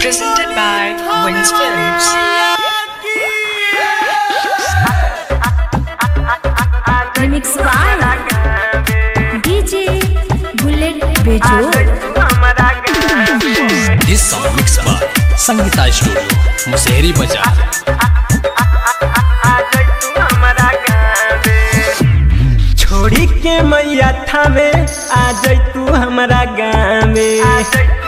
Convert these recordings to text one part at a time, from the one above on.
Presented by Wins Films. Remix by DJ Bullet Bejo. This song mixed by Sangeeta Studio, Musehri Bazaar. छोड़ी के मैया थामे आ जाई तू हमारा गाँव में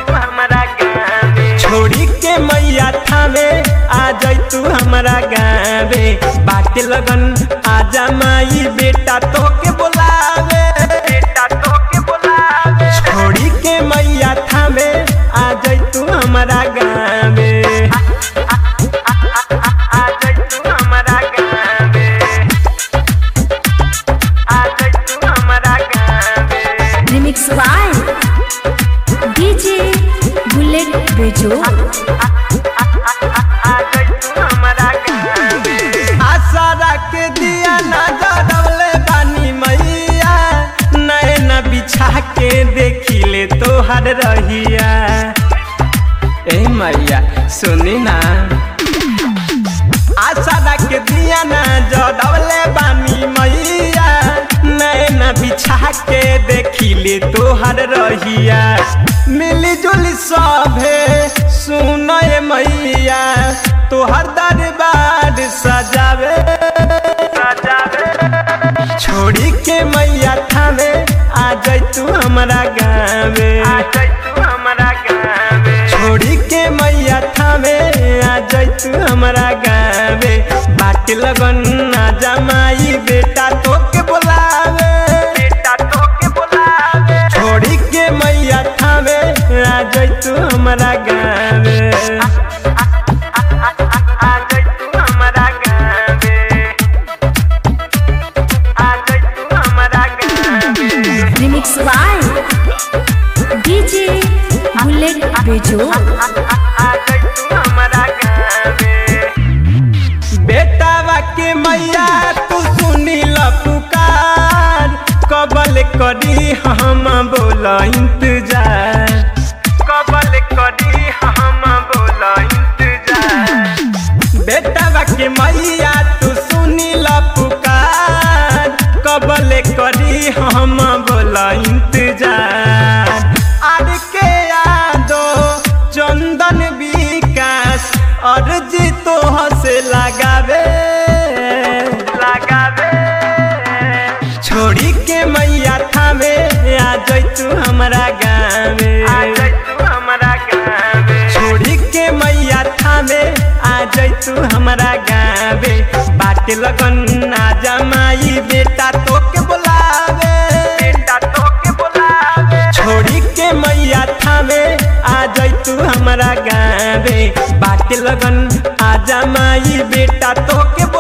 छोड़ी के मैया थामे आ जाई तू हमारा गाँव में बाटे लगन आजा माई बेटा तो के बोलावे बेटा तो के बोलावे छोड़ी के मैया थामे आ जाई तू हमारा गाँव में आ जाई तू हमारा गाँव में आ जाई तू हमारा गाँव में Remix by DJ Bullet Bejo. आशा रख दिया ना जरवले बानी मैया नैन बिछा के देखिले तोहर रहिया ए मैया सुनी ना आशा रख दिया ना जरवले बानी मैया नैन बिछा के देखिले तोहर रहिया मिली जुली सभे सुन मैया तोहर दरबार सजावे सजावे छोड़ी के मैया थामे आ जाई तू हमारा गाँव आ जाई तू हमारा गाँव छोड़ी के मैया थामे आ जाई तू हमारा गाँव बाट लगन आ जमाई बेटा तो के बोलावे बेटा तो के बोलावे छोड़ी के मैया थामे आ जाई तू हमारा गाँव आ जाई तू हमारा गाँव आ जाई तू हमारा गाँव Remix by DJ Bullet Bejo. बेटावा के मैया तू सुनी ल पुकार कबल करी हम बोला इंतजार कबल करी हम बोला इंतजार बेटावा के मैया तू सुनी ल पुकार कबल करी हम बोला इंतजार आर के यादो चंदन विकास अर्जी तो हसे लगावे लगावे छोड़ी के मैया थामे आ जाई तू हमारा गाँव आ जाई तू हमारा गाँव छोड़ी के मैया थामे आ जाई तू हमारा गाँव बाट लगन आ जमाई बेटा तो के बोलावे बेटा तो के बोलावे छोड़ी के मैया थामे आ जाई तू हमारा गाँव बाट लगन आ जमाई बेटा तो के